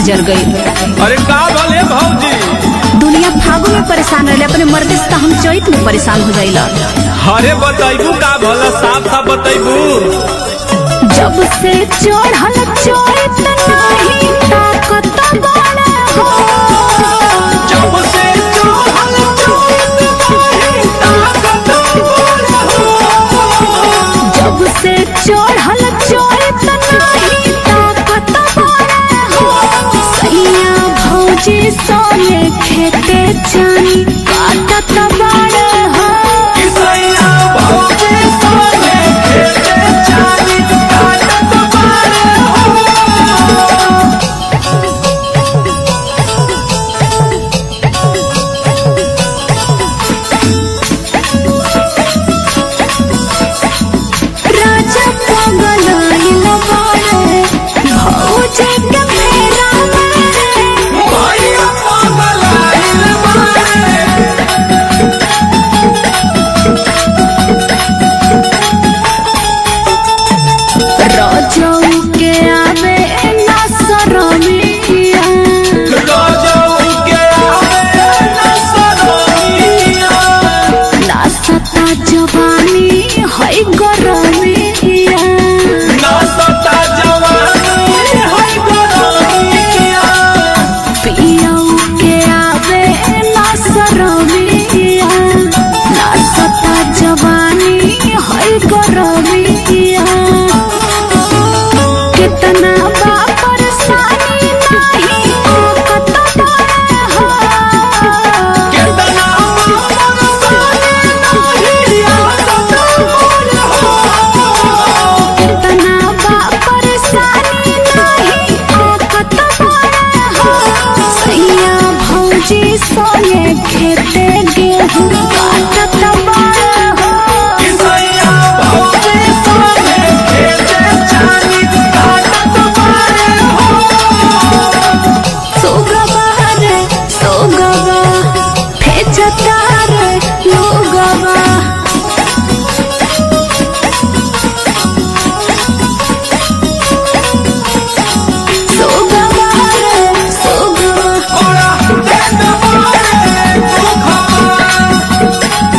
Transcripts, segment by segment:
जर गई अरे का भले भौजी दुनिया फागुन में परेशान रहे अपने मर्द से तो हम चैत में परेशान हो जाइला अरे बताइबू का भला साफ साफ बताइबू जब से चढ़ल चैत नहीं ताकत बड़ा हो जब से चढ़ल चैत नहीं ताकत बड़ा हो। जब से चढ़ल चैत नहीं ताकत बड़ा हो सैया भौजी सोने खेते जानी काटत बड़ा हो किसैया भौजी सोने खेते चाली काटत बारे हो। राजा पागल आइल बाड़े भौजी के फेरा में भैया पागल आइल बारे। रजऊ के आवे ना शरमिया राजाऊ के आवे न सरोनिया। ना सता जवानी है गरमिया नाचता जवानी है गोरानिया। पियऊ के आवे ना शरमिया ना सता जवानी है गरमिया कितना बा परेशानी नहीं ताकत बड़ा हो कितना मामर साले नाही आदत मोर हो। कितना बा परेशानी नहीं ताकत बड़ा हो सैया भौजी सोने खेते गेहूं काटत बड़ा हो किसैया भौजी सोने खेते चाली काटत बारे हो। सोगवा रे सोगवा फेचता रे लोगवा सोगवा रे सोगवा बड़ा देन बारे दुखवा।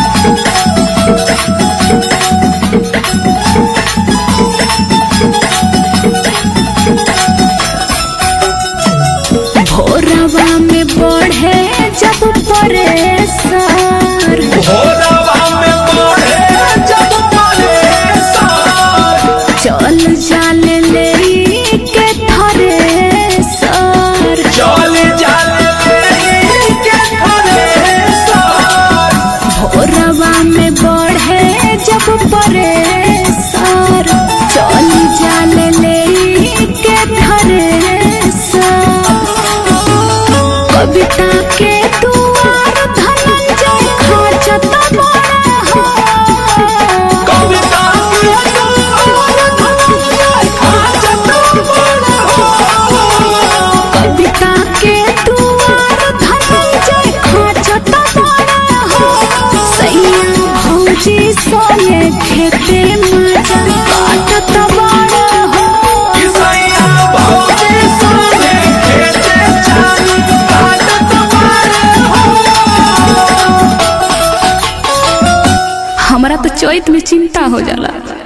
भोरवा में बढ़े जब परेशान भोरवा में पड़े जब परेशान। चल जाल ले के थरे सर चल चल के परेशान। भोरवा में बढ़े जब परेशान चल जाल ले के थरे सर कविता के दुआर धनंजय खाचत बड़ा हो कविता के दुआर धनंजय खाचत बड़ा हो। कविता के दुआर धनंजय खाचत बड़ा हो सैया भौजी सोने खेते मजा काटत बड़ा हो किसैया भौजी सोने खेते चाली काटत बारे हो। हमरा तो चैत में चिंता हो जाला